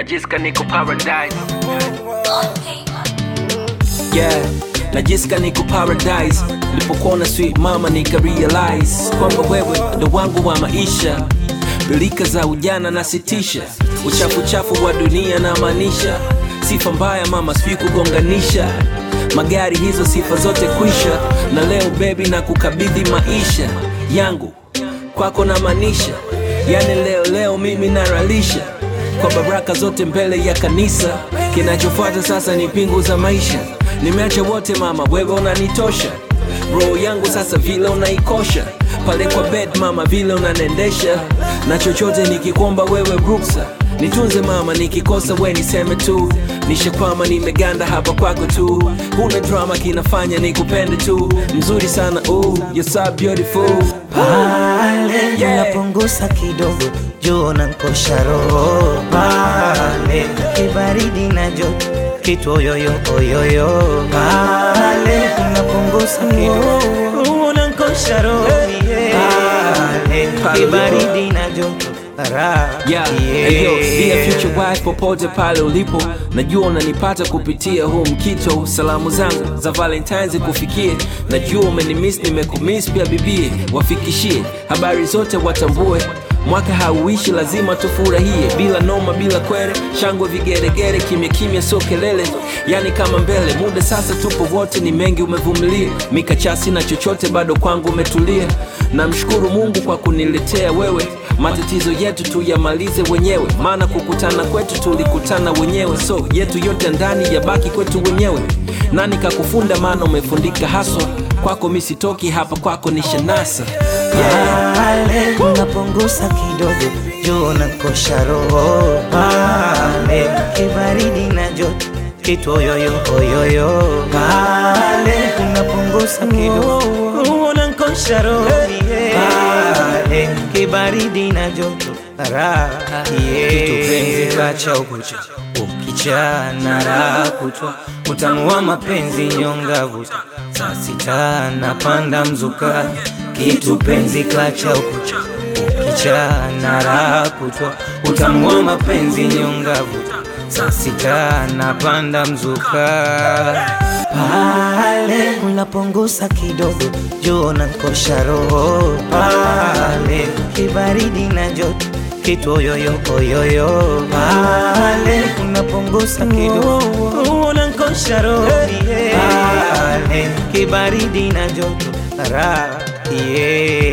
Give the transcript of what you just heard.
najisikia niko paradise yeah najisikia niko paradise nilipokuona sweet mama nika realize kwamba wewe ndo wangu wa maisha bilika za ujana nasitisha uchafu chafu wa dunia na maanisha sifa mbaya mama sijui kugonganisha magari hizo sifa zote kwisha na leo bebi na kukabidhi maisha yangu kwako na maanisha yani leo leo mimi naralisha kwa baraka zote mbele ya kanisa kinachofuata sasa ni pingu za maisha nimeacha wote mama wewe unanitosha roho yangu sasa vile unaikosha pale kwa bed mama vile unanendesha na chochote nikikwomba wewe ruksa nitunze mama nikikosa we niseme tu nishakwama nimeganda hapa kwako tu huna drama kinafanya nikupende tu mzuri sana ooh, you're so beautiful pale Yeah. unapunguza kidogo juu nankosha roho pale kibaridi na joto kitu oyoyo oyoyo pale unapunguza kidogo unankosha roho pale kibaridi na joto raha Yeah, hey yo, dear future wife popote pale ulipo najua unanipata kupitia huu mkito salamu zangu za valentines kufikie najua umenimiss nimekumiss pia bibie wafikishie habari zote watambue mwaka hauishi lazima tufurahie bila noma bila kwere shangwe vigeregere kimya kimya sio kelele yani kama mbele muda sasa tupo wote ni mengi umevumilia mikachasi na chochote bado kwangu umetulia namshukuru mungu kwa kuniletea wewe matatizo yetu tuyamalize wenyewe maana kukutana kwetu tulikutana wenyewe so yetu yote ndani yabaki kwetu wenyewe nani kakufunda maana umefundika haswa kwako misitoki hapa kwako ni shanasa yeah. pale unapunguza kidogo juu nankosha roho pale kibaridi na joto kitu oyoyo oyoyo pale unapunguza kidogo unankosha roho pale kibaridi na joto raha kitu penzi kacha ukucha ukichana raha kutwa utamu wa mapenzi nyonga vuta saa sita napanda mzuka kitu penzi kacha ukucha ukichana raha kutwa utamu wa mapenzi nyonga vuta saa sita napanda mzuka pale unapunguza kidogo juu nankosha roho pale kibaridi na joto kitu oyoyo oyoyo pale unapunguza kidogo unankosha roho pale kibaridi na joto raha yeah.